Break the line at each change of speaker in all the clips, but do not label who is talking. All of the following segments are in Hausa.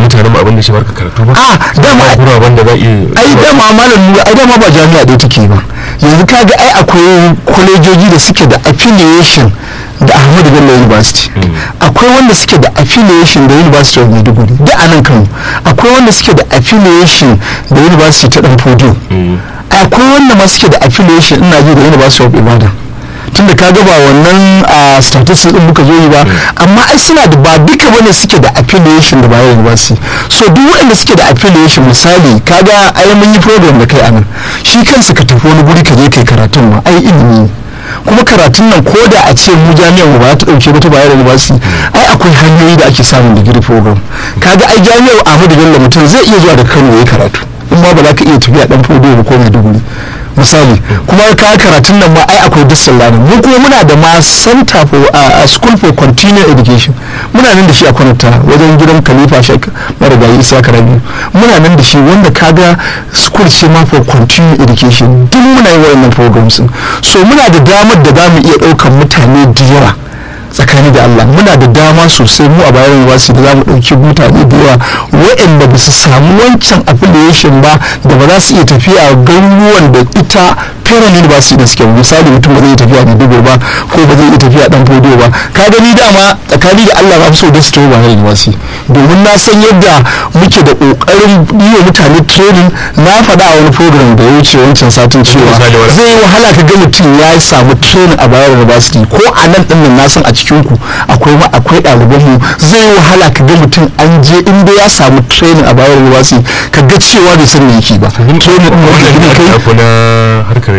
mutanen abin da shi barka karatu ba
a dama
kuma wanda za iya
ai dama malam nura ai dama ba jami'a ɗaya take ba yanzu kaga ai akwai kwalejoji da suke da affiliation da ahmadu bello university akwai wanda suke da affiliation da university of maiduguri da a nan kano akwai wanda suke da affiliation da university ta dan fodiyo akwai wanda ma suke da affiliation ina ji da university of ibadan tunda ka ga ba wannan a statistics din muka zo yi ba amma ai suna da ba duka bane suke da affiliation da Bayero University so duk waɗanda suke da affiliation misali kaga ai mun yi program da kai anan shi kansa ka tafi wani guri ka je kai karatun ma ai ilimi ne kuma karatun nan ko da a ce mu jami'ar mu ba ta dauke ba ta Bayero University ai akwai hanyoyi da ake samun digiri program kaga ai jami'ar Ahmadu Bello mutum zai iya zuwa da Kano yayi karatu in ma ba za ka iya tafiya dan fodo ba ko Maiduguri misali kuma ka karatun nan ma ai akwai duk lanin mu kuma muna da ma center for a school for continuing education muna nan da shi a kwanata wajen gidan khalifa shek marigayi isa karabi muna nan da shi wanda kaga school ce ma for continuing education duk muna yi wayannan programs so muna da damar da za mu iya ɗaukar mutane da yawa tsakani da Allah muna da dama sosai mu a bayan wasu da za mu ɗauki mutane da yawa waɗanda ba su samu wancan affiliation ba da ba za su iya tafiya garuruwan da ita federal university da suke misali mutum ba zai iya tafiya Maiduguri ba ko ba zai iya tafiya dan fodo ba ka gani dama tsakani da Allah ba so da su tafi bayan university domin na san yadda muke da kokarin yi wa mutane training na faɗa a wani program da ya wuce wancan satin cewa zai yi wahala ka ga mutum ya samu training a bayan university ko a nan ɗin nan na san a cikin ku akwai ma akwai ɗaliban mu zai yi wahala ka ga mutum an je inda ya samu training a bayan university ka ga cewa bai san me yake ba training din wanda ne kai
na harkar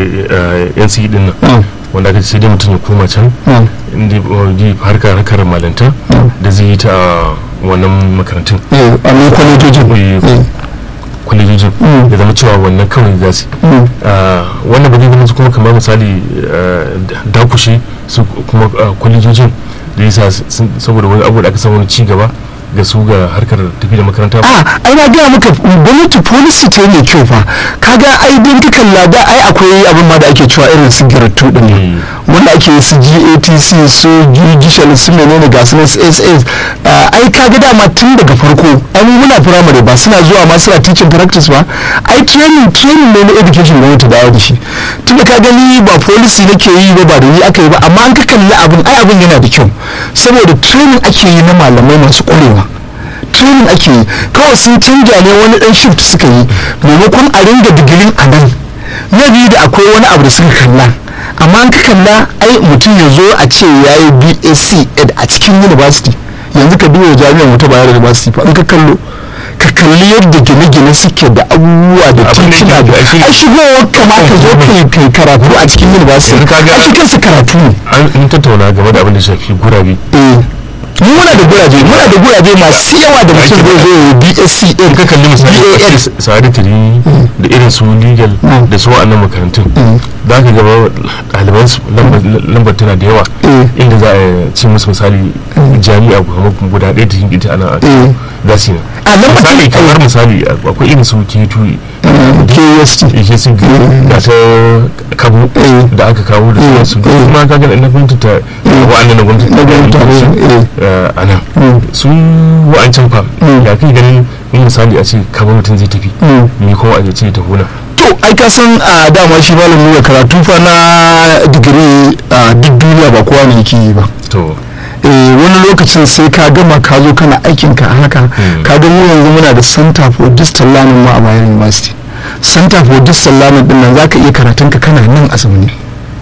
NC din nan wanda aka sai dai mutum ya koma can inda harkar harkar malanta da zai yi ta wannan makarantun
a nan kwalejojin
kwalejojin ya zama cewa wannan kawai za su wannan ba zai zama kuma kamar misali dakushe su kuma kwalejojin da yasa saboda wani abu da aka samu ci gaba ga su ga harkar tafi da makaranta
a ai na gaya maka gwamnati policy ce mai kyau fa kaga ai don ka kalla da ai akwai abin ma da ake cewa irin su giratu din ne wanda ake su GATC su judicial su menene ga su SS ai kaga dama tun daga farko ai mu muna primary ba suna zuwa ma suna teaching practice ba ai training training ne na education gwamnati dawo da shi tun da ka gani ba policy nake yi ba ba da ni aka yi ba amma an ka kalli abin ai abin yana da kyau saboda training ake yi na malamai masu kwarewa training ake yi kawai sun canja ne wani dan shift suka yi maimakon a ringa digirin a nan na biyu da akwai wani abu da suka kalla amma an ka kalla ai mutum ya zo a ce ya yi basc ed a cikin university yanzu ka duba jami'ar wata bayar university fa in ka kallo ka kalli yadda gine-gine suke da abubuwa da tituna da a shigowar kamata zo kai karatu a cikin university a shi kansa karatu ne
an tattauna game da abin da shafi gurabe
mu muna da guraje muna da guraje masu yawa da mutum zai zo ya BSc din
ka kalli misali sa'adatari da irin su legal da su wa'annan makarantun za ka gaba ɗaliban su lambar tana da yawa inda za a ci musu misali jami'a guda ɗaya ta ita ana za su yi
a lambar
misali kamar misali akwai irin su K2
KST
ke sun ga ta kabo da aka kawo da sauransu kuma ka ga na gwamnati ta wa'annan na gwamnati ta a nan su wa'ancan fa ya kai ganin in misali a ce kabo mutum zai tafi me kuma a ce ta hona
to ai ka san a dama shi malam nuna karatu fa na digiri a duk duniya ba kowa ne yake yi ba
to
wani lokacin sai ka gama ka zo kana aikin ka haka ka ga mu yanzu muna da center for distal learning ma a bayan university center for distal learning din nan zaka iya karatun ka kana nan a zaune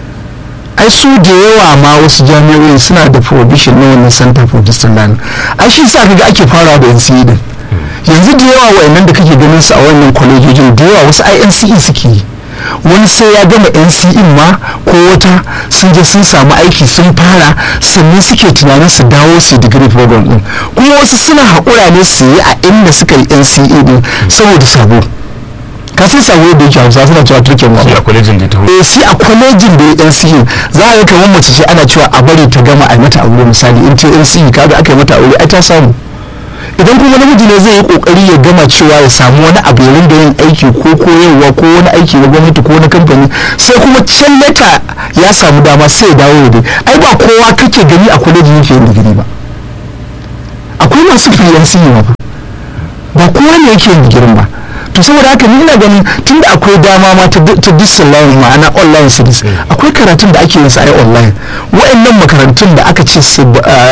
ai su da yawa ma wasu jami'o'i suna da provision na wannan center for distal learning ai shi sa kaga ake farawa da NCE din yanzu da yawa wayannan da kake ganin su a wannan kwalejojin da yawa wasu INCE suke yi wani sai ya gama NCE ma ko wata sun je sun samu aiki sun fara sannan suke tunanin su dawo su degree program din kuma wasu suna haƙura ne su yi a inda suka yi NCE din saboda sabo ka san sabo da yake hausa suna cewa turken wa
a kwalejin da ta
eh shi a kwalejin da ya NCE za a ga kamar mace ce ana cewa a bari ta gama a yi mata aure misali in ta NCE kaga aka yi mata aure ai ta samu idan kuma namiji ne zai yi kokari ya gama cewa ya samu wani abu ya rinda yin aiki ko koyarwa ko wani aiki na gwamnati ko na kamfani sai kuma can leta ya samu dama sai ya dawo ya dai ai ba kowa kake gani a kwalejin yake yin digiri ba akwai masu fiye sun yi ba ba kowa ne yake yin digirin ba to saboda haka ni ina ganin tunda akwai dama ma ta disalline ma'ana online studies akwai karatun da ake yin sa ai online wa'annan makarantun da aka ce su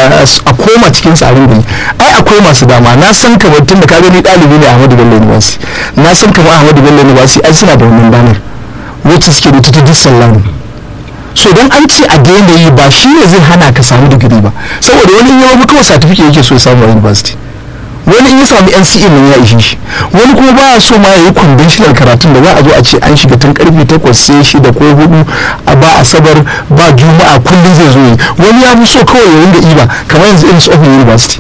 a koma cikin tsarin gari ai akwai masu dama na san kamar tun da ka gani ɗalibi ne Ahmadu Bello University na san kamar Ahmadu Bello University ai suna da wannan damar wacce suke da ta disalline so don an ce a daina yi ba shi ne zai hana ka samu digiri ba saboda wani in yawa kawai certificate yake so ya samu a university wani in ya sami NCE nan ya ishe shi wani kuma ba so ma ya yi conventional karatun da za a zo a ce an shiga tun karfe takwas sai shida ko hudu a ba asabar ba juma'a kullum zai zo yi wani ya fi so kawai ya ringa iba kamar yanzu irin open university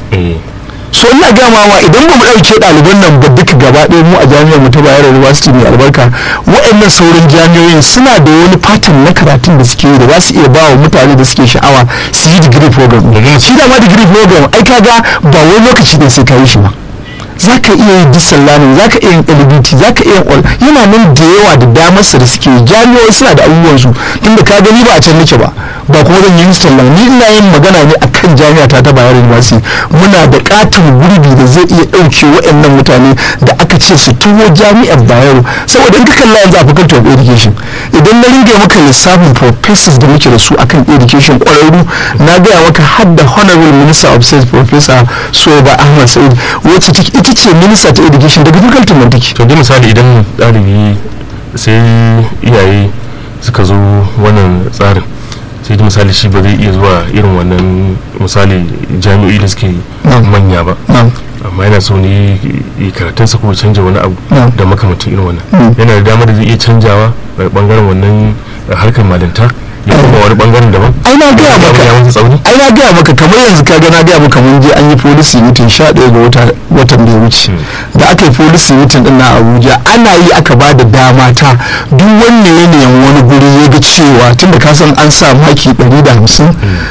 so ina gama wa idan ba mu ɗauke ɗaliban nan ba duka gaba ɗaya mu a jami'ar mu ta bayero university mai albarka waɗannan sauran jami'oyin suna da wani pattern na karatun da suke yi da za su iya ba wa mutane da suke sha'awa su yi degree program shi da ma degree program ai kaga ba wani lokaci da sai ka yi shi ba za ka iya yin disallamin za ka iya yin lbt za ka iya yin yana nan da yawa da damarsa da suke jami'o'i suna da abubuwansu tunda ka gani ba a can nake ba ba kuma zan yi sallah ni ina yin magana ne akan jami'a ta ta bayar university muna da katin gurbi da zai iya ɗauke waɗannan mutane da aka ce su tuwo jami'ar bayero saboda in ka kalla yanzu a faculty of education idan na ringe maka lissafin professors da muke da su akan education ƙwararru na gaya maka har da honorable minister of state professor soba ahmad sa'id wacce ita ce minister ta education daga faculty man take
to dai misali idan ɗalibi sai iyaye suka zo wannan tsarin sai misali shi ba zai iya zuwa irin wannan misali jami'o'i da suke manya ba amma yana so ne yi karatunsa ko canja wani abu da makamantin irin wannan yana da damar da zai iya canjawa daga bangaren wannan harkar malinta ya kuma wani bangaren daban
ai na gaya maka ai na gaya maka kamar yanzu ka ga na gaya maka mun je an yi policy meeting 11 ga watan da ya wuce da aka yi policy meeting din na Abuja ana yi aka ba da dama ta duk wanne yanayin wani guri ya ga cewa tunda ka san an sa maki 150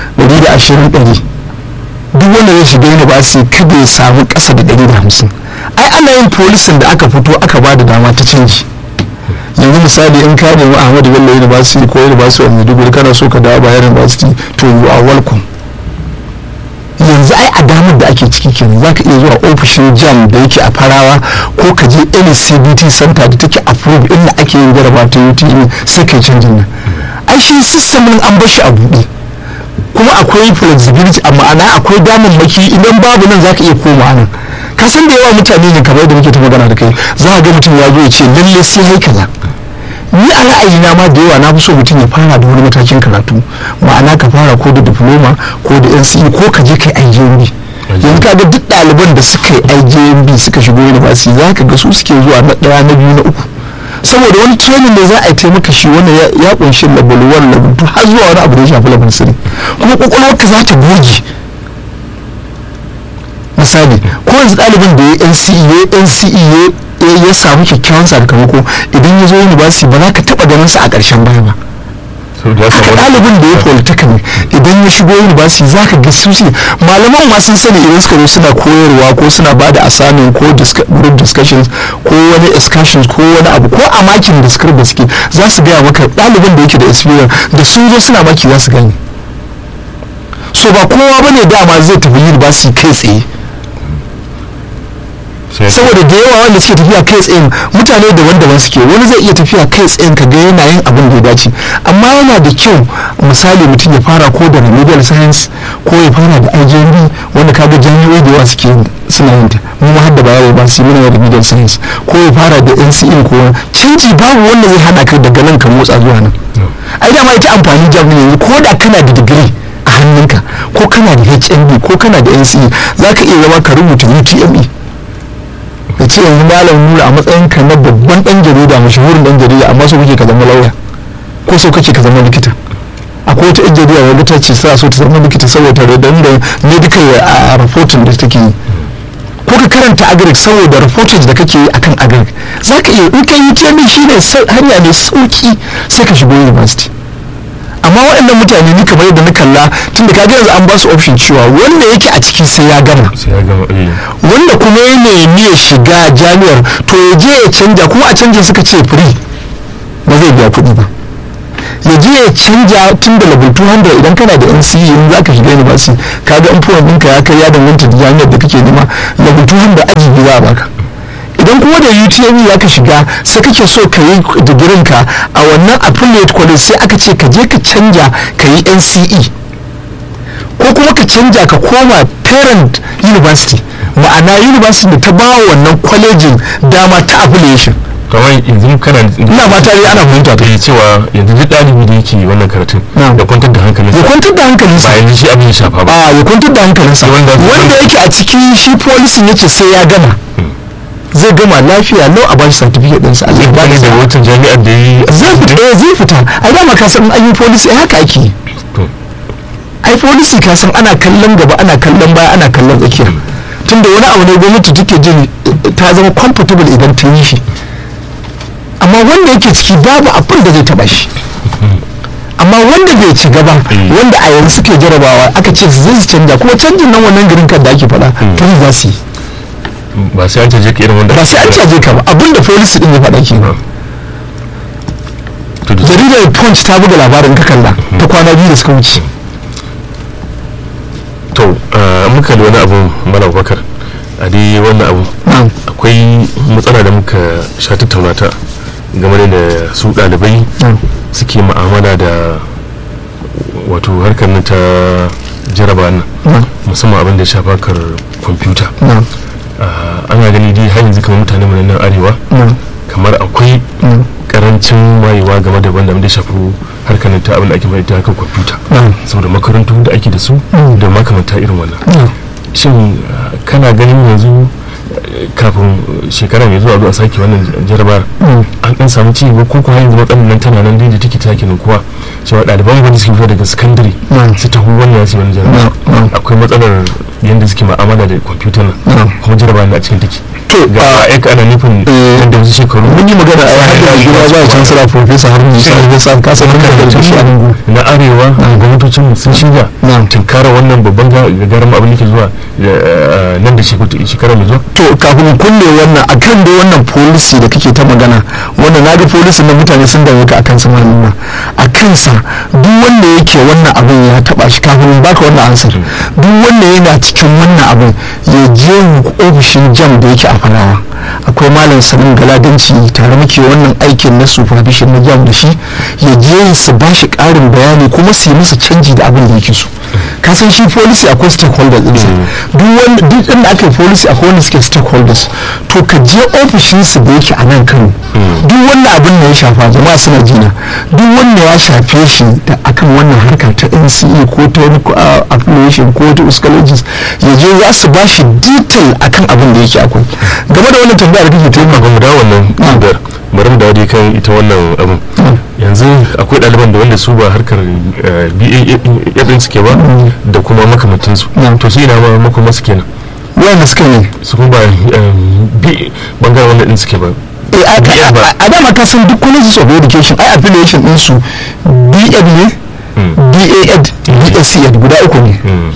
120 100 duk wanda zai shiga university kada ya samu kasa da 150 ai ana yin policing da aka fito aka ba da dama ta canji yanzu misali in ka nemi ahmadu bello university ko university of maiduguri kana so ka dawo bayan university to you are welcome yanzu ai a damar da ake ciki kenan zaka iya zuwa ofishin jam da yake a farawa ko ka je any cbt center da take approved inda ake yin jaraba ta utme sai kai canjin nan ai shi system an bar shi a buɗe kuma akwai flexibility a ma'ana akwai damammaki idan babu nan zaka iya koma nan ka san da yawa mutane ne kamar da muke ta magana da kai za a ga mutum ya zo ya ce lalle sai hai kaza ni a ra'ayina ma da yawa na fi so mutum ya fara da wani matakin karatu ma'ana ka fara ko da diploma ko da NCE ko ka je kai IJMB yanzu ka ga duk ɗaliban da suka yi IJMB suka shigo university za ka ga su suke zuwa na ɗaya na biyu na uku saboda wani training da za a yi taimaka shi wanda ya kunshi level 1 level 2 har zuwa wani abu da ya shafi level 3 kuma kwakwalwarka za ta goge misali ko yanzu ɗalibin da ya NCE ya NCE ya samu kyakkyawan sakamako idan ya zo university ba za ka taɓa ganin sa a ƙarshen baya ba haka ɗalibin da ya polytechnic idan ya shigo university za ka ga su malaman ma sun sani idan suka zo suna koyarwa ko suna ba da assignment ko group discussions ko wani excursions ko wani abu ko a makin da suka da suke za su gaya maka ɗalibin da yake da experience da sun zo suna maki za su gani so ba kowa bane dama zai tafi university kai tsaye saboda da yawa wanda suke tafiya kai tsayin mutane daban-daban suke wani zai iya tafiya kai tsayin ka ga yana yin abin da ya dace amma yana da kyau misali mutum ya fara ko da remedial science ko ya fara da IJMB wanda kaga jami'o'i da yawa suke suna yin ta mu ma hadda bayar ba su muna remedial science ko ya fara da NCE ko canji babu wanda zai hana ka daga nan ka motsa zuwa nan ai dama ita amfani jami'i yanzu ko da kana da digiri a hannunka ko kana da HND ko kana da NCE za ka iya zama ka rubuta UTME da ce yanzu malam nura a matsayin ka na babban dan jarida mashahurin dan jarida amma so kake ka zama lauya ko so kake ka zama likita akwai wata yan jarida wadda ta ce sa so ta zama likita saboda dan da medical a reporting da take yi ko ka karanta agric saboda reportage da kake yi akan agric za ka iya in ka yi temi shi ne hanya mai sauki sai ka shigo university amma waɗannan mutane ni kamar yadda na kalla tun da ka yanzu an ba su option cewa wanda yake a ciki sai ya gama wanda kuma ya nemi ya shiga jami'ar to ya je ya canja kuma a canja suka ce free ba zai biya kuɗi ba ya je ya canja tun da level 200 idan kana da NCE in za ka shiga university ka ga influence ɗinka ya kai ya danganta da jami'ar da kake nema level 200 aji biyu za a baka idan kuma da UTME ya ka shiga sai kake so ka yi digirin ka a wannan affiliate college sai aka ce ka je ka canja ka yi NCE ko kuma ka canja ka koma parent university ma'ana university da ta ba wannan kwalejin dama ta affiliation
kamar yanzu kana
ina ba tare ana fahimta ta
da cewa yanzu duk ɗalibi da yake wannan karatun
Na'am.
da kwantar da hankalinsa
ya kwantar da hankalinsa
ba yanzu shi abin ya shafa ba
a ya kwantar da hankalinsa
Wanda-
wanda yake a ciki shi policy ya ce sai ya gama zai gama lafiya lau a bashi certificate ɗinsa Allah ya ba
wani
da
da
sa'a.
wata jami'ar da yi
zai fita eh, zai fita a dama ka san an yi policy ai haka ake yi.
To.
ai policy ka san ana kallon gaba ana kallon baya ana kallon tsakiya tunda wani abu ne gwamnati take jin eh, ta zama comfortable idan ta yi shi amma wanda yake ciki babu abin da zai taba shi amma wanda bai ci gaba
Mm.
wanda a yanzu suke jarabawa aka ce su zai canja kuma canjin nan wannan garin kan da ake faɗa to za su yi
ba sai an caje ka irin wanda
ba sai an caje ka ba abinda policy din ya faɗa ke
to da
jaridar punch ta buga labarin ka kalla ta kwana biyu da suka wuce
to ah, muka da wani abu mala bakar a dai wannan abu
na'am
akwai matsala da muka sha tattauna ta game da su ɗalibai
na'am
suke ma'amala da wato harkar nan ta jaraba nan
na'am
musamman abin da ya shafa kar kwamfuta
na'am
Ah, ana gani dai har yanzu kamar mutane mu na nan arewa
na'am
kamar akwai
na'am
karancin wayewa game da wanda abin da ya shafi harkar nan ta abin da ake mai ta harkar kwamfuta
na'am
saboda makarantu da ake da su
Mm.
da makamanta irin wannan
na'am
shin ah, kana ganin yanzu eh, kafin eh, shekara mai zuwa zuwa sake wannan jarabar
Mm.
an dan samu ci gaba ko kuma yanzu matsalar nan tana nan dai da take take kuwa cewa ɗaliban wanda suke fito daga sakandare
na'am
su taho wannan su yi wani jarabar
na'am na'am
akwai matsalar yadda suke ma'amala da kwamfuta nan
na'am
kuma jarabar na a cikin take
to
ga
a
aika ana nufin
Eh.
yadda wasu shekaru
mun yi magana a har da gida ba a chancellor professor har musa alhassan ka san haka da shi a nan
na arewa gwamnatocin mu sun shirya
na'am
tunkara wannan babban gagarin abin da ke zuwa eh, nan da shekaru- shekara mai zuwa
to kafin kulle wannan akan da wannan policy da kake ta magana wannan na ga policy na mutane sun dame ka akan su malama a kansa duk wanda yake wannan abin ya taba shi kafin in baka wannan ansar duk wanda yana cikin wannan abin ya je ofishin jam da yake a farawa akwai malam sanin galadanci tare muke wannan aikin na supervision na jam da shi ya je su ba shi karin bayani kuma su yi masa canji da abin da yake so ka san shi policy akwai stakeholders ɗinsa duk wanda duk inda aka yi policy akwai wanda suke stakeholders to ka je ofishinsu da yake a nan kano duk wanda abin da ya shafa jama'a suna jina duk wanda ya shafe shi da akan wannan harka ta nce ko ta wani uh, affiliation ko ta uscologist ya je za su ba shi detail akan abin da yake akwai game da wannan tambayar da kake ta
kafin mu dawo wannan tambayar bari mu dawo dai kan ita wannan abin yanzu akwai ɗaliban da wanda su ba harkar BA ɗin suke ba da kuma makamantansu
Mm.
to su ina ma makoma su kenan
wanda suka yi
su kuma ba um, B bangaren wanda ɗin suke ba
Eh, a-
BA ba.
a a dama ka san duk colleges of education ai affiliation ɗinsu B.Ed ne
Mm.
B.A.Ed B.A.C.Ed guda uku ne
Mm.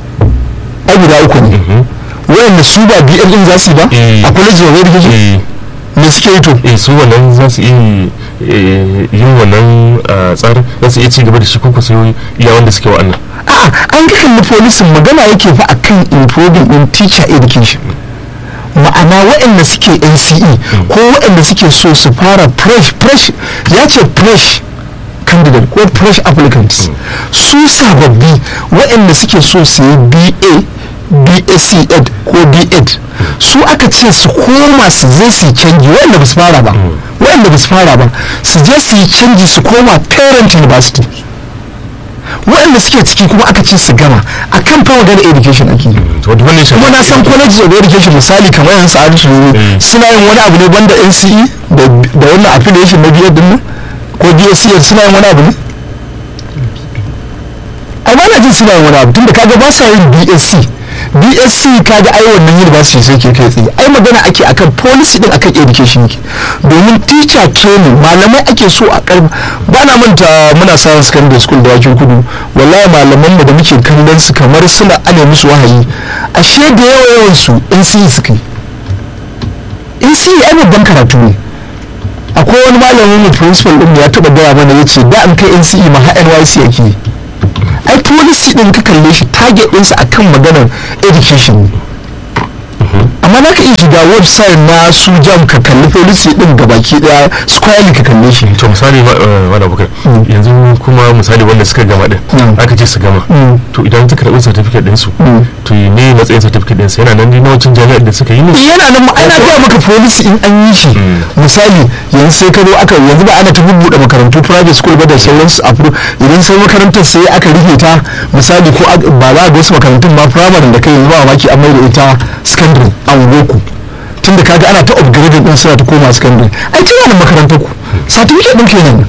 ai guda uku ne
Mhm.
wayanda su ba B.Ed ɗin za su yi ba
Eh.
a college of education
Eh,
me suke yi to
eh, su wannan za su iya eh, yin wannan ah, tsarin za su iya ci gaba da shi ko sai iya wanda suke wa'annan
a'a an ga kalli policing magana yake fa akan improving in teacher education ma'ana waɗanda suke NCE ko waɗanda suke so su fara fresh fresh ya ce fresh candidate ko fresh applicants su sababbi waɗanda suke so su yi BA BSc ed ko B.Ed su aka ce su koma su je su yi canji waɗanda ba su fara ba waɗanda ba su fara ba su je su yi canji su koma parent university waɗanda suke ciki kuma aka ce su gama a kan fa magana education ake yi
wadda wannan shi
kuma na san college of education misali kamar yan sa'adu su
Mm.
suna yin wani abu ne banda nce da da wannan affiliation na biyar din nan ko bsc suna yin wani abu ne ai ba na jin suna yin wani abu tunda kaga ba sa yin bsc bsc kaga ai wannan university sai ke kai tsaye ai magana ake akan policy din akan education yake domin teacher training malamai ake so a karba ba na manta muna sa secondary school da wakin kudu wallahi malaman mu da muke kallon su kamar suna ane musu wahayi ashe da yawa yawan su NCE suka yi NCE ai babban karatu ne akwai wani malamin mu principal din mu ya taba gaya mana yace da an kai NCE ma har NYC yake yi ai policy din ka kalle shi target ɗinsa akan maganar education ne amma na ka iya shiga website na su jam ka kalli policy din gabaki daya squarely ka kalle shi
to misali wala bukar yanzu kuma misali wanda suka gama din aka ce su gama to idan suka karɓi certificate din su to ne matsayin certificate din su yana nan na wancan jami'ar da suka yi ne
yana nan ana gaya maka policy in an yi shi misali yanzu sai ka zo aka yanzu ba ana ta bubbuɗe makarantu private school ba da sauransu a idan sai makarantar sai aka rufe ta misali ko ba za a ga wasu makarantun ma primary da kai yanzu ba maki an mai da ita secondary a ungoku tunda kaga ana ta upgrading din suna ta koma secondary ai tana da makarantar ku certificate din kenan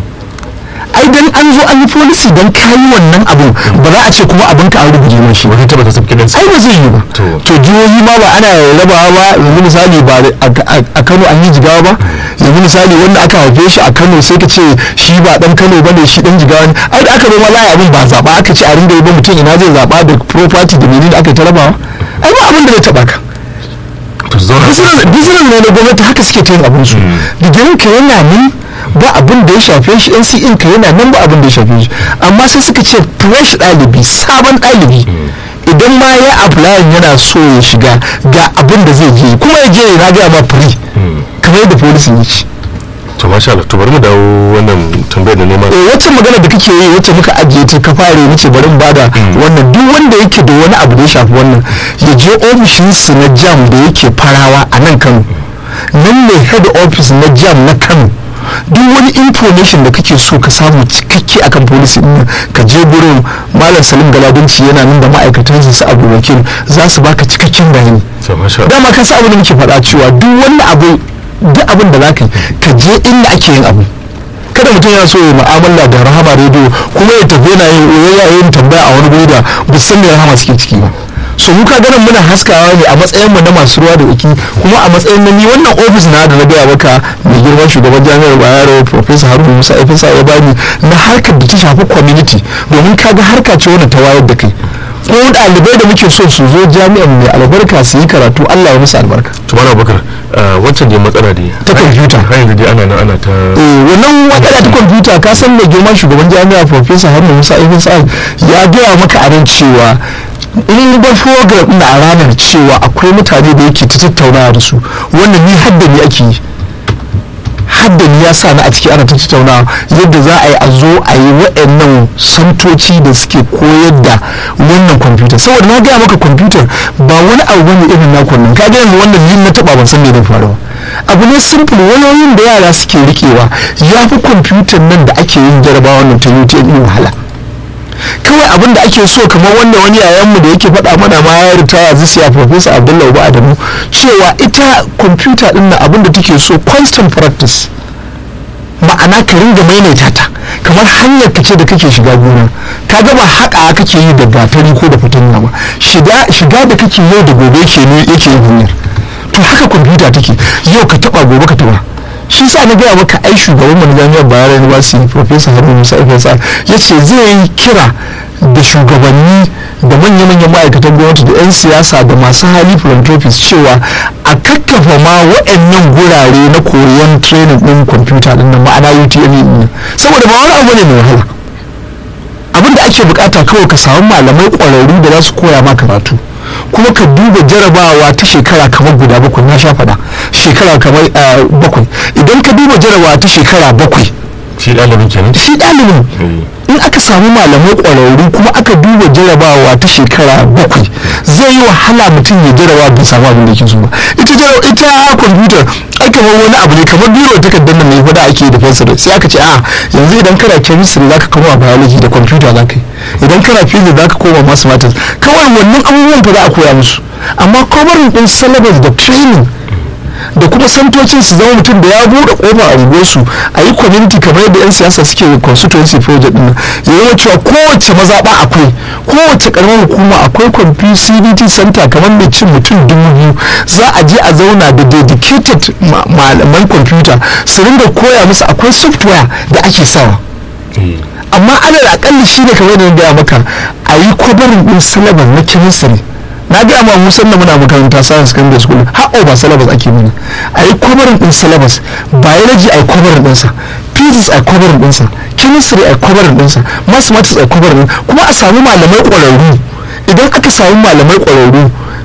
ai dan an zo an yi policy dan kayi wannan abun ba za a ce kuma abin ka an rubuce mai shi
wani tabbata certificate din
ai ba zai yi ba to jihohi ma ba ana rabawa ba yanzu misali ba a Kano an yi jigawa ba yanzu misali wanda aka haife shi a Kano sai ka ce shi ba dan Kano bane shi dan jigawa ne ai da aka zo ma za abin ba zaba aka ce a ringa yi ba mutum ina zai zaba da property da menene aka ta rabawa ai ba abin da zai taba ka business ne na gwamnati haka suke ta yin abin su digirin ka yana nan ba abin da ya shafe shi NCN ka yana nan ba abin da ya shafe shi amma sai suka ce fresh ɗalibi sabon ɗalibi idan ma ya apply yana so ya shiga ga abin da zai je kuma ya je na gaya ma free kamar yadda policy ya ce
to masha Allah to bari mu dawo wannan tambayar da neman
eh wacce magana da kake yi wacce muka ajiye ta ka fare nace bari mu bada wannan duk wanda yake da wani abu da ya shafi wannan ya je ofishin su na jam da yake farawa a nan Kano nan ne head office na jam na Kano duk wani information da kake so ka samu cikakke akan policy din ka je gurin malam salim galadunci yana nan da ma'aikatan su abu wakil za su baka cikakken bayani dama ka sa abu da muke faɗa cewa duk wani abu duk abin da zaka yi ka je inda ake yin abu kada mutum yana so ya mu'amala da rahama rediyo kuma ya tafi yana yin tambaya a wani guri da ba san me rahama suke ciki ba so muka ganin muna haskawa ne a matsayin mu na masu ruwa da tsaki kuma a matsayin na ni wannan ofis na da na gaya maka mai girman shugaban jami'ar bayero professor haruna musa efesa ya bani na harkar da ta shafi community domin kaga harka ce wanda ta wayar da kai ko ɗalibai da muke so su zo jami'an mai albarka su yi karatu allah ya musu albarka
tumana bakar wancan dai matsala dai
ta kwamfuta
har yanzu dai ana nan ana ta
wannan matsala ta kwamfuta ka san mai girman shugaban jami'a professor haruna musa efesa ya gaya maka a nan cewa in ba program na a ranar cewa akwai mutane da yake ta tattaunawa da su wannan ni hadda ni ake yi hadda ni ya sa na a ciki ana ta tattaunawa yadda za a yi a zo a yi waɗannan santoci da suke koyar da wannan kwamfuta saboda na gaya maka kwamfutar ba wani abu bane irin na kunnan ka ga yanzu wannan yin na taba ban san me zai faru ba abu ne simple wayoyin da yara suke rikewa ya fi kwamfutar nan da ake yin jarabawa nan ta UTME wahala kawai abin da ake so kamar wanda wani yayanmu da yake faɗa mana ma ya ritaya zisiya professor abdullahi ba adamu cewa ita kwamfuta ɗin na abin da take so constant practice ma'ana ka ringa maimaita ta kamar hanyar ka ce da kake shiga gona ka gaba haƙa kake yi da gatari ko da fatanya ba shiga da kake yau da gobe ke ne yake yin hanyar to haka kwamfuta take yau ka taɓa gobe ka taɓa shi sa na gaya maka ai shugaban mana jami'ar bayar university professor haruna musa ifesa ya ce zai yi kira da shugabanni da manya-manyan ma'aikatan gwamnati da 'yan siyasa da masu hali philanthropists cewa a kakkafa ma waɗannan gurare na koyon training ɗin kwamfuta ɗin nan ma'ana utme ɗin saboda ba wani abu ne mai wahala abin da ake bukata kawai ka samu malamai ƙwararru da za su koya ma karatu kuma ka duba jarabawa ta shekara kamar guda bakwai na sha faɗa shekara kamar bakwai idan ka duba jarabawa ta shekara bakwai
shi ɗalibin kenan
shi ɗalibin in aka samu malamai ƙwararru kuma aka duba jarabawa ta shekara bakwai zai yi wahala mutum ya jarabawa bai samu abin da yake so ba ita ita kwamfutar ai kamar wani abu ne kamar biro takardar nan mai fada ake da fensir sai aka ce a yanzu idan kana chemistry zaka koma biology da kwamfuta zaka yi idan kana physics zaka koma mathematics kawai wannan abubuwan fa za a koya musu amma covering din syllabus da training da kuma santocin su zama mutum da ya buɗe kofa a unguwarsu a yi community kamar yadda 'yan siyasa suke constituency project din ya zama cewa kowace mazaɓa akwai kowace ƙaramar hukuma akwai kwamfi cbt center kamar mai cin mutum dubu biyu za a je a zauna da dedicated malaman kwamfuta su ringa koya musu akwai software da ake sawa amma alal akalli shi ne kamar da gaya maka a yi kwabarin ɗin syllabus na chemistry na gaya ma musan da muna makaranta science secondary school har over syllabus ake mana a yi kwabarin din syllabus biology a yi kwabarin dinsa physics a yi kwabarin dinsa chemistry a yi kwabarin dinsa mathematics a yi kwabarin kuma a samu malamai ƙwararru idan aka samu malamai ƙwararru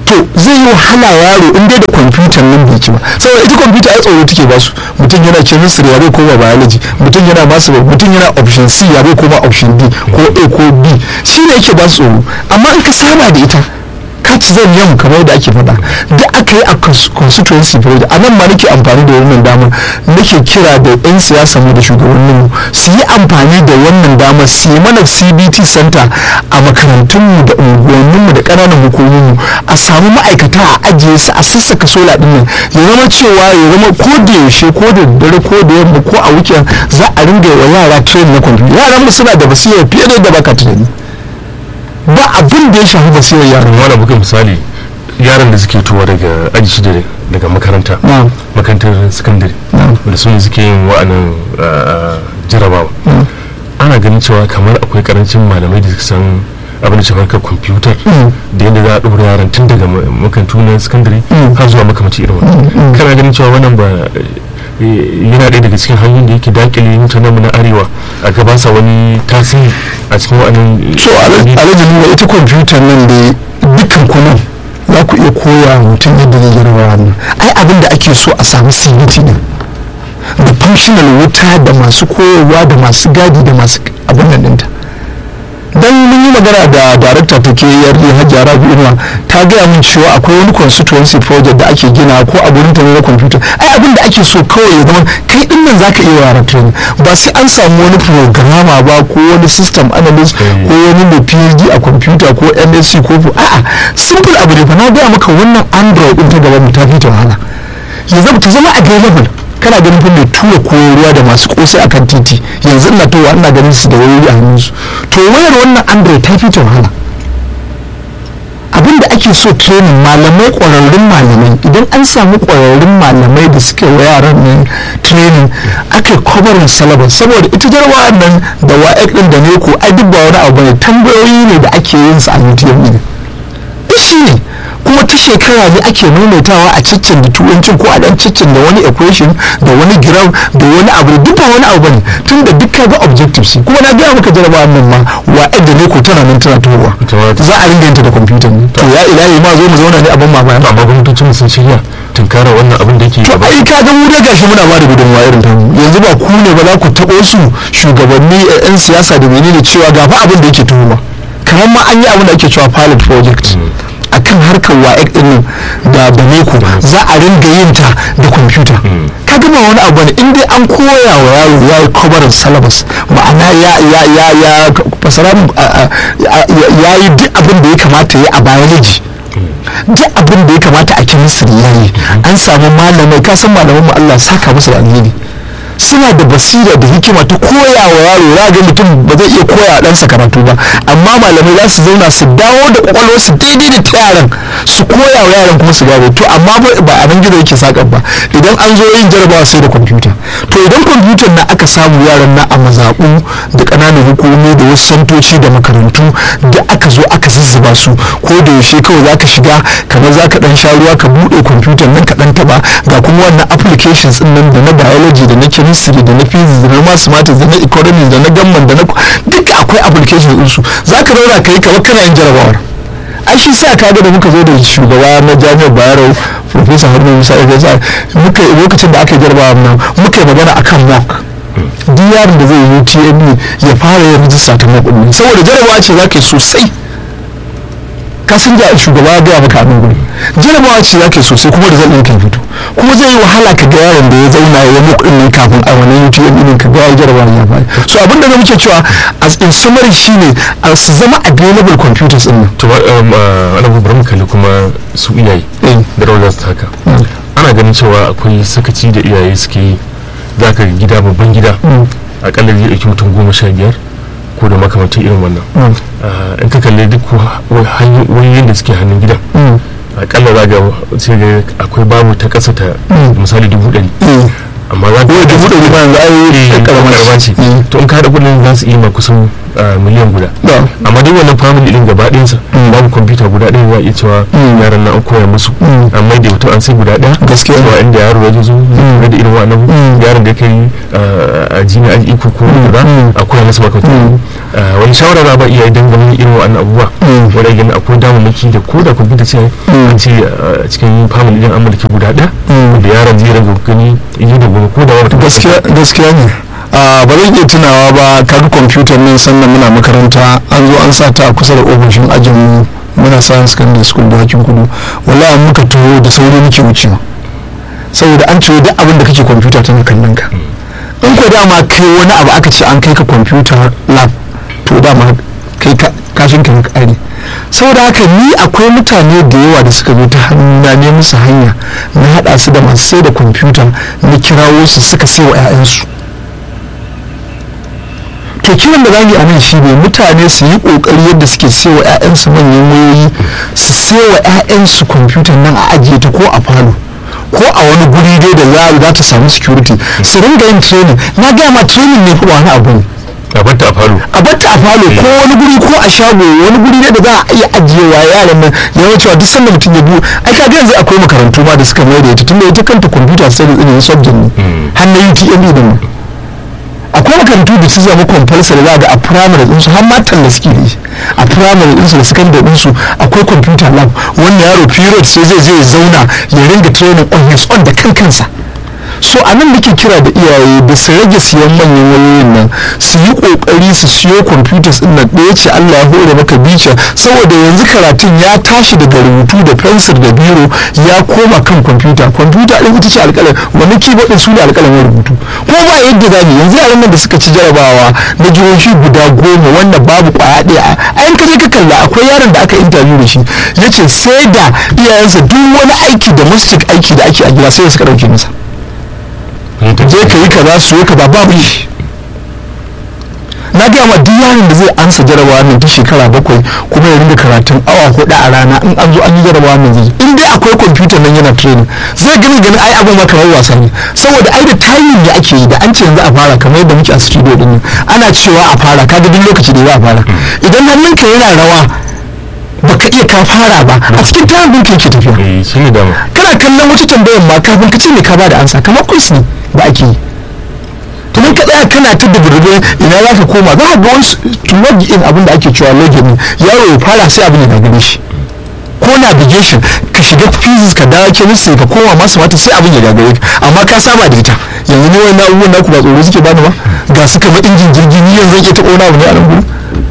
to zai yi wahala yaro in dai da kwamfutar nan bai ci ba saboda ita kwamfuta ai tsoro take basu mutum yana chemistry ya bai koma biology mutum yana masu mutum yana option C ya bai koma option D ko A ko B shi ne yake ba su tsoro amma in ka saba da ita ka ci zan yam kamar da ake faɗa da aka yi a constituency project a nan ma nake amfani da wannan damar nake kira da 'yan siyasa mu da shugabanninmu su yi amfani da wannan damar su yi mana cbt center a makarantunmu da unguwanninmu da ƙananan hukumominmu a samu ma'aikata a ajiye su a sassaka sola ɗin nan ya zama cewa ya zama ko da yaushe ko da dare ko da yamma ko a weekend za a ringa wa yara train na kwamfuta yaran mu suna da basira fiye da yadda baka tunani ba abin da ya shafi basirar yaran
wani buga misali yaran da suke tuwa daga aji shida daga makaranta makarantar sakandare da su ne suke yin wa'annan jarabawa ana ganin cewa kamar akwai karancin malamai da san abin da shafi harkar kwamfutar da yadda za a ɗora yaran tun daga makarantu na sakandare har zuwa makamaci irin wannan kana ganin cewa wannan ba yana ɗaya daga cikin hanyoyin da yake dakile mutanen mu na arewa a gabansa wani tasiri a cikin wa'annan
so alhaji nuna ita kwamfutar nan da dukkan kunan za ku iya koya mutum yadda zai gyara wannan ai abin da ake so a samu cbt ne da functional wuta da masu koyarwa da masu gadi da masu abin nan ɗinta dan mun yi magana da darakta ta ke yarda hajjia rabi inuwa ta gaya min cewa akwai wani constituency project da ake gina ko a gurin ta na computer ai abin da ake so kawai ya zama kai din nan zaka iya yara training ba sai an samu wani programmer ba ko wani system analyst ko wani mai phd a computer ko msc ko a'a simple abu ne fa na gaya maka wannan android din ta gaban mu ta fi ta wahala ya zama ta zama available kana ganin fa mai tura koyarwa da masu kosai akan titi yanzu ina towa ina ganin su da wayoyi a hannunsu to wayar wannan android ta fi ta wahala abin da ake so training malamai ƙwararrun malamai idan an samu ƙwararrun malamai da suke wa yaran nan training aka kwabarin syllabus saboda ita jarwa nan da wa'ek din da neko ai duk ba wani abu ne tambayoyi ne da ake yin su a UTM ne shi ne kuma ta shekara ne ake maimaitawa a ciccin da turancin ko a dan ciccin da wani equation da wani gram da wani abu duk ba wani abu bane tun da duk kaga objectives kuma na gaya maka jarabawa nan ma wa da ne ko tana nan tana tohuwa za a ringa yanta da kwamfuta ne to ya ilahi ma zo mu zauna ne abin mamaya
amma gwamnatocin sun shirya tunkara wannan abin da yake
to ai ka ga mu da gashi muna ba da gudunmawa irin ta yanzu ba ku ne ba za ku taɓo su shugabanni 'yan siyasa da menene cewa ga fa abin da yake tohuwa kamar ma an yi abin da ake cewa pilot project akan harkar wa'ek din da baneko za a ringa yin ta da kwamfuta ka gama wani abu ne in dai an koya wa yaro ya yi kwabarin salabas ma'ana ya ya ya ya fasara ya yi duk abin da ya kamata ya a biology duk abin da ya kamata a chemistry ya yi an samu malamai ka san malaman mu Allah saka musu da alheri suna da basira da hikima ta koya wa yaro ya ga mutum ba zai iya koya ɗansa karatu ba amma malamai za su zauna su dawo da kwakwalwar su daidai da ta yaran su koya wa yaran kuma su gane to amma ba a nan gizo yake sakan ba idan an zo yin jarabawa sai da kwamfuta to idan kwamfutar na aka samu yaran na a mazaɓu da ƙananan hukumomi da wasu santoci da makarantu da aka zo aka zuzzuba su ko da yaushe kawai za ka shiga kamar za ka ɗan sha ruwa ka buɗe kwamfutar nan ka ɗan taɓa ga kuma wannan applications ɗin nan da na biology da na chemistry da na physics da na mathematics da na economics da na gamman da na duka akwai application din su zaka zauna ka yi kamar kana yin jarabawar ai shi sa kaga da muka zo da shugaba na jami'ar bayero professor haruna musa ya muka lokacin da aka yi jarabawa nan muka yi magana akan mock duk yaron da zai yi TME ya fara yin rijista ta mock ɗin saboda jarabawa ce za ka yi sosai ka san da shugaba ya gaya maka abin guri jarabawa ce zaka sosai kuma da zan ɗin kan fito kuma zai yi wahala ka ga yaron da ya zauna ya muku ɗin nan kafin a wannan UTM ɗin ka ga ya jarabawa ya fara so abin da muke cewa as in summary shine a su zama available computers ɗin nan
to ana bari mu kalli kuma su iyaye da rawar su haka ana ganin cewa akwai sakaci da iyaye suke yi za ka gida babban gida akalla zai ɗauki mutum goma sha biyar ko da makamantan irin wannan in ka kalli duk hanyoyin da suke hannun gidan akalla za ga sai ga akwai babu ta ƙasa ta misali dubu ɗari amma za ka
dubu ɗari ba yanzu ai
karama ce to in ka haɗa kuɗin za su iya ma kusan miliyan guda amma duk wannan family din gaba ɗayansa babu kwamfuta guda ɗaya za a iya cewa yaran na an koya musu amma da mutum an sai guda ɗaya
gaskiya
cewa inda yaro ya zo zai da irin wannan yaron da kai a jini aji iko ko guda a koya masa makamta wani shawara za ba iya idan ganin irin wa'annan abubuwa wadda gani akwai damammaki da ko da kwamfuta ce a ce a cikin family din an mulki guda ɗaya da yaron zai rage gani yi da gobe ko da wata
gaskiya ne ba zan iya tunawa ba kaga kwamfutar nan sannan muna makaranta an zo an sa ta a kusa da ofishin ajinmu muna sa secondary school da hakin kudu wallahi muka taho da sauri muke wucewa saboda an ce duk abin da kake kwamfuta tana kallon ka in ko dama kai wani abu aka ce an kai ka kwamfuta lab to dama kai kashin ka kare saboda haka ni akwai mutane da yawa da suka zo ta hannuna ne musu hanya na haɗa su da masu sai da kwamfuta na kirawo su suka sai wa 'ya'yansu to kiran da zamu yi a nan shi ne mutane su yi kokari yadda suke sai wa 'ya'yansu manyan wayoyi su sai wa 'ya'yansu kwamfutar nan a ajiye ta ko a falo ko a wani guri dai da za za ta samu security su ringa yin training na gaya ma training ne kuma wani abu ne
a batta a falo
a batta a falo ko wani guri ko a shago wani guri ne da za a iya ajiyewa yaran nan ya wuce duk sanda mutum ya biyu ai ka yanzu akwai makarantu ma da suka mai da ita tunda ita kanta computer studies ɗin subject ne har na UTME din akwai makarantu da su zama compulsory za ga a primary ɗinsu har matan da suke da shi a primary ɗinsu da secondary ɗinsu akwai computer lab wanda yaro period sai zai zai zauna ya ringa training on his own da kan kansa so a nan nake kira da iyaye da su rage siyan manyan wayoyin nan su yi kokari su siyo computers din nan ɗaya ce Allah ya hore maka bica saboda yanzu karatun ya tashi daga rubutu da fensir da biro ya koma kan kwamfuta kwamfuta ɗin ita ce alƙalam wani keyboard ɗin su ne alƙalamin rubutu ko ba yadda za mu yanzu yaran nan da suka ci jarabawa na jihohi guda goma wanda babu ƙwaya ɗaya a yan kaje ka kalla akwai yaron da aka interview da shi ya ce sai da iyayensa duk wani aiki da mastic aiki da ake a gida sai suka ɗauke masa je ka yi kaza su yi kaza babu yi na gaya ma duk yaron da zai ansa jarabawa nan ta shekara bakwai kuma ya ringa karatun awa hudu a rana in an zo an yi jarabawa nan zai in dai akwai kwamfuta nan yana training zai gani gani ai abin ma kamar wasa ne saboda ai da timing ne ake yi da an ce yanzu a fara kamar yadda muke a studio din nan ana cewa a fara kaga duk lokaci da za a fara idan hannunka yana rawa baka iya ka fara ba a cikin tayin ɗinka yake tafiya
shi ne dama
kana kallon wata tambayar ma kafin ka ce ne ka ba da ansa kamar quiz ne da ake yi to ka tsaya kana ta duburde ina za ka koma za ka ga wasu to log in abin da ake cewa login yaro ya fara sai abin ya gagare shi ko navigation ka shiga physics ka dawo chemistry ka koma masu mata sai abin ya gagare ka amma ka saba da ita yanzu ne wannan abubuwan naku ba tsoro suke bani ba ga su kamar injin jirgin ni yanzu ke taɓa wani abu ne a nan gudu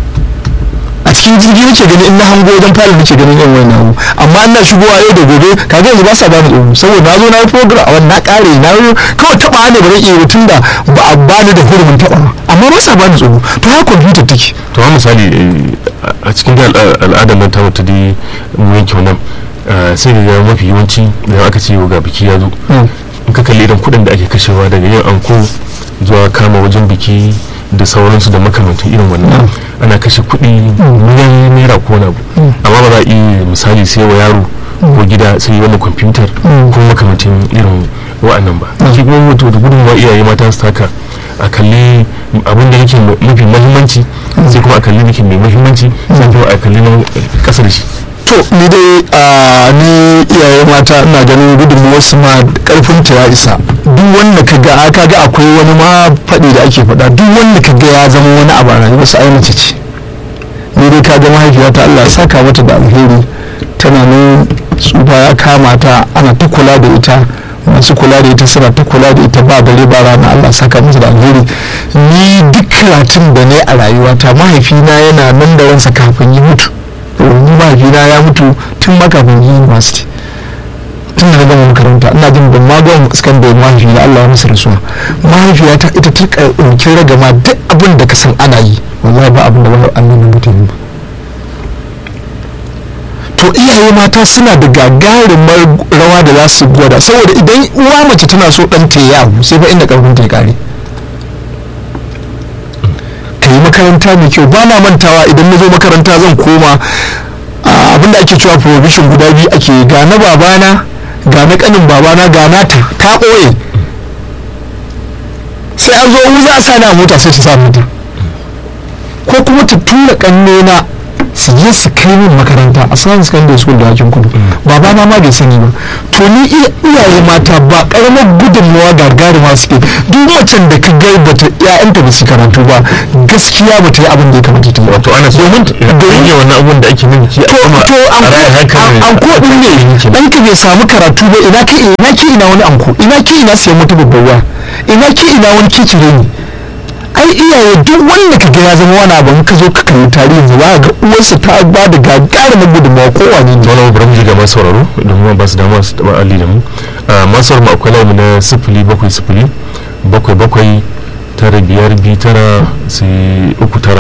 a cikin jirgi nake gani in na hango wajen fara nake ganin yan wani abu amma ina shigowa yau da gobe kaga yanzu ba sa bani tsoro saboda na zo na yi program a na kare na yi kawai taba ne ba zan iya tun da ba a bani da hurumin taba amma ba sa bani tsoro to ha kwamfuta take
to ha misali a cikin al'adar nan ta wata dai mu yanke wannan sai ga mafi yawanci idan aka ce ga biki ya zo in ka kalli irin kuɗin da ake kashewa daga yin anko zuwa kama wajen biki da sauransu da makamantan irin wannan ana kashe kuɗi miliyan naira ko na amma ba za a iya misali sai wa yaro ko gida sai yi wani kwamfutar ko makamantan irin wa'annan ba shi kuma mutu da gudunmawa iyaye mata su taka a kalli abin da yake mafi mahimmanci sai kuma a kalli yake mai mahimmanci sai kuma a kalli na ƙasa da shi
to ni dai a ni iyaye mata ina ganin gudunmuwar su ma karfin ta ya isa duk wanda ka ga ka ga akwai wani ma faɗi da ake faɗa duk wanda ka ga ya zama wani abu a rayuwar sa ai mace ce ni dai ka ga mahaifiyata Allah ya saka mata da alheri tana nan tsufa ya kama ta ana ta kula da ita masu kula da ita suna ta kula da ita ba dare ba rana Allah saka mata da alheri ni duk karatun da ne a rayuwata mahaifina yana nan da ransa kafin yi mutu ni mahaifina ya mutu tun makafin yi university tun da na gama makaranta ina jin ban ma gama sakandare mahaifina Allah ya masa rasuwa mahaifiyata ita ta ɗauki ragama duk abin da ka san ana yi wallahi ba abin da ba an nuna mutum ba to iyaye mata suna da gagarumar rawa da za su gwada saboda idan uwa mace tana so ɗan ta yawo sai fa inda ƙarfin ta ya kare ka yi makaranta mai kyau ba na mantawa idan na zo makaranta zan koma abin da ake cewa provision guda biyu ake ga na babana ga na kanin babana ga na ta ta ɓoye sai an zo za a sa na mota sai ta sa mota ko kuma ta tura kannena su je su kai min makaranta a science secondary school da hakin kudu baba na ma bai sani ba to ni iyaye mata ba karamar gudunmawa gagarima suke duk macen da ka gai bata ƴaƴanta ba su karatu ba gaskiya ba ta yi abin da ya kamata ta yi
wato ana so
domin
domin yi wannan abun da ake nufi ki
to to an ko din ne dan ka bai samu karatu ba ina ki ina ki ina wani anko ina ki ina sayan wata babbar waya ina ki ina wani kicire ne ai iyaye duk wanda ka ga ya zama wani abu in ka zo ka kalli tarihin za ga uwarsa ta ba da gagarumin gudunmawa ko wane ne
wani bari mu ji ga masu sauraro domin ba su dama su taba alli da mu masu sauraro akwai lamu na sifili bakwai sifili bakwai bakwai tara biyar biyu tara sai uku tara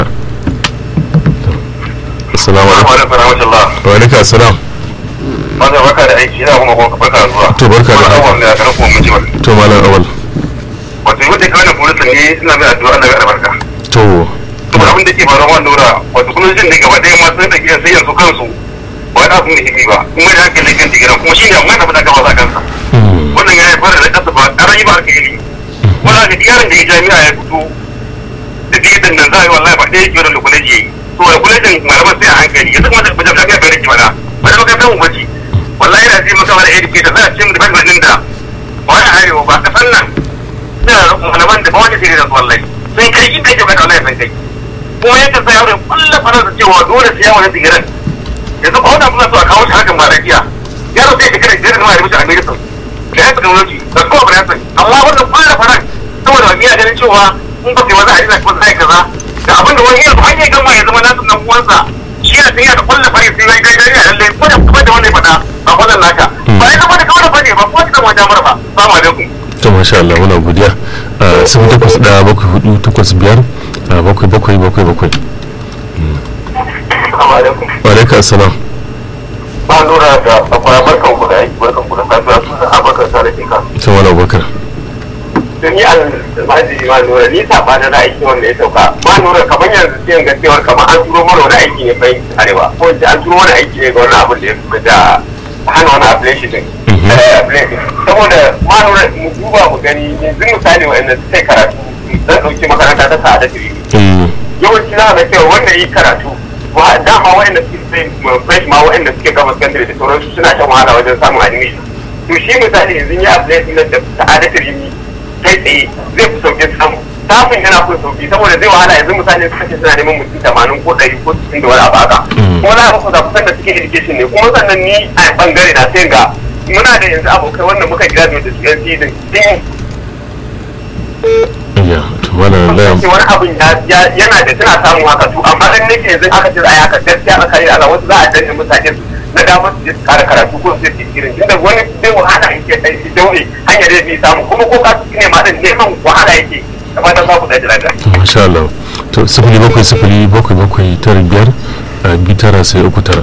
assalamu alaikum wa alaikum assalam
Maza barka da aiki ina kuma kuma barka da zuwa.
to barka da
Awal ne a kan kuma miji ba.
to malam awal
Wato yi wata kawai polisi ne ina mai addu'a Allah ya albarka.
to
To abin da ke faruwa wannan lura wato kullum jin ne gaba ɗaya masu da ke sai yanzu kansu ba wani abu muhimmi ba kuma da hankali kan digiran kuma shi ne amma da gaba za kansa.
mm,
Wannan ya haifar da kasa ba a rayu ba aka yi. Wannan da digaran da ya jami'a ya fito da digiran nan za a yi wallahi ba ɗaya ke wani kwaleji ya yi. To da kwalejin malaman sai a hankali yanzu kuma da bajan lafiya bai rike mana. Ba da makarantar mu bace. wallahi yana ce maka wani educator za a ce mutu fagin din da wani arewa ba kasan nan suna malaman da ba wani sai da su wallahi sun kai in kai ce baka wallahi sun kai kuma yadda sai yawon kullum fara da cewa dole sai yawon sigaran yanzu ba wannan muna so a kawo shi hakan ba lafiya yaro sai shekara biyar ma ya rubuta a medicine da ya technology da kuma ba ya sani amma wannan kullum faran saboda wani yana ganin cewa in ba kai wani a rina kuma zai kaza da abin da wani yanzu hanyar gama ya zama nasu nan uwansa shi yana tafiya da kullum fari sai ya gaida ne a lallai ko da kuma da wani faɗa a wannan naka ba ya zama da kawai bane ba ko da wani damar ba ba ma da ku
to masha Allah muna godiya sun takwas da bakwai hudu takwas biyar bakwai bakwai bakwai bakwai
assalamu alaikum
wa alaikum assalam
ba lura da akwai barkan ku da aiki barkan ku da safiya sun san abakar tare da ka
to wala bakar
to ni almaji ma lura ni saba da aiki wanda ya sauka ma lura kamar yanzu sai ga cewar kamar an turo mana wani aiki ne fa arewa ko an turo wani aiki ne ga wani abin da ya fi da hana wani application din saboda ma lura mu duba mu gani yanzu misali wa'anda suka karatu zan ɗauki makaranta ta sa'ada tiri yawanci za ga cewa wanda yi karatu wa dama wa'anda suke sai fresh ma wa'anda suke gama secondary da sauransu suna shan wahala wajen samun admission to shi misali yanzu ya apply din da sa'ada tiri kai tsaye zai fi sauƙin samu samun yana kun sauƙi saboda zai wahala yanzu misali suka ce suna neman mutum tamanin ko ɗari ko sittin da wani abu haka kuma za a kusa kusan da suke education ne kuma sannan ni a bangare na sai ga muna da yanzu abokai wanda muka graduate da su yan season din
ya to wala layam
wani abin yana da suna samun haka to amma dan nake yanzu aka ce ai haka gaskiya aka yi Allah wasu za a danne mutane su na damar su je su kara karatu ko su je irin tunda wani zai wahala yake kai shi daure hanyar da zai samu kuma ko ka ne ma din neman wahala yake da fatan za ku da jira
masha Allah to sifili bakwai sifili bakwai bakwai tara biyar bi tara sai uku tara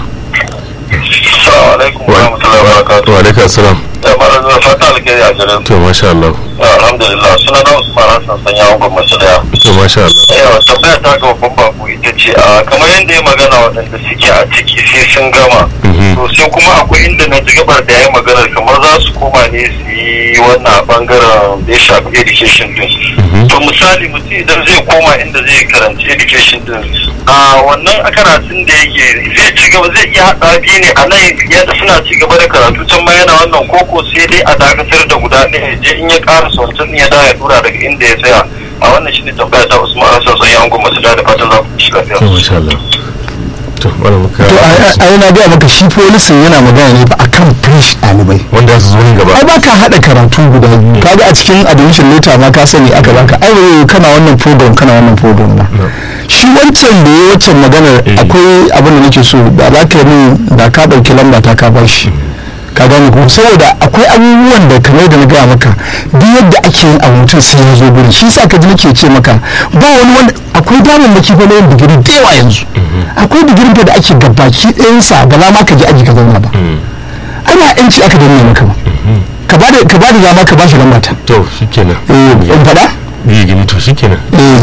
Assalamu alaikum wa rahmatullahi wa barakatuh.
wa alaikum assalam
Da mara zuwa fata alkhairi a garin.
to masha Allah
Alhamdulillah suna na Usman Hassan sanya wa gwamnati daya.
to masha Allah
Yawa tambaya ta ga babban babu ita ce a kamar yadda ya magana waɗanda suke a ciki sai sun gama.
Mhm.
To sai kuma akwai inda na ji gabar da ya yi maganar kamar za su koma ne su yi wannan bangaren da ya shafi education din.
Mhm.
To misali mutum idan zai koma inda zai karanci education din a wannan karatun da yake zai ci gaba zai iya haɗa biyu ne a nan yadda suna ci gaba da karatu can ma yana wannan koko sai dai a dakatar da guda ɗaya ya je in ya ƙara wancan ya dawo ya dura daga inda ya tsaya a wannan shine tambaya ta Usman Hassan sai an gwamnati da fatan za ku ci lafiya.
to masha Allah to wala muka
to a yana gaya maka shi polisin yana magana ne ba akan fresh ɗalibai
wanda su zo nan gaba
ai baka haɗa karatu guda biyu kaga a cikin admission letter ma ka sani aka baka ai wai kana wannan program kana wannan program ba shi wancan da ya wancan maganar
Eh.
akwai abin da nake so da za ka yi min da ka ɗauki lamba ta ka bashi ka gane ko saboda akwai abubuwan da kamar da na gaya maka duk yadda ake yin abu mutum sai ya zo gurin shi sa ka ji nake ce maka ba wani wanda akwai damammaki fa na yin digiri da yawa yanzu akwai digirin fa da ake gabaki ɗayansa ba za ma ka je aji ka zauna ba ana yanci aka danne maka ba ka ba da ka ba da dama ka ba shi lamba ta
to shikenan
eh in faɗa
yi gini to shikenan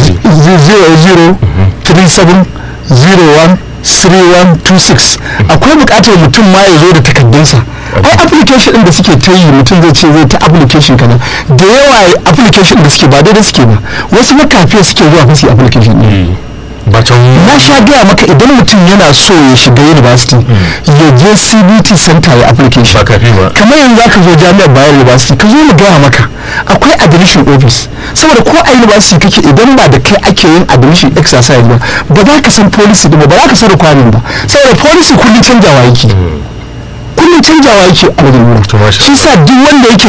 zero zero three seven zero one three one two six akwai buƙatar mutum ma ya zo da takaddunsa ai application ɗin da suke ta yi mutum zai ce zai ta application kaza da yawa application da suke ba daidai suke ba wasu makafiya suke zuwa fasi application ɗin
Eh, ba can
na sha gaya maka idan mutum yana so ya shiga university ya je cbt center ya application
ba kafi ba
kamar yanzu zaka zo jami'ar bayar university ka zo mu gaya maka akwai admission office saboda ko a university kake idan ba da kai ake yin admission exercise ba ba za ka san policy din ba ba za ka san requirement ba saboda policy kullum canjawa yake kullum canjawa yake a wajen wurin
To, masha
shi sa duk wanda yake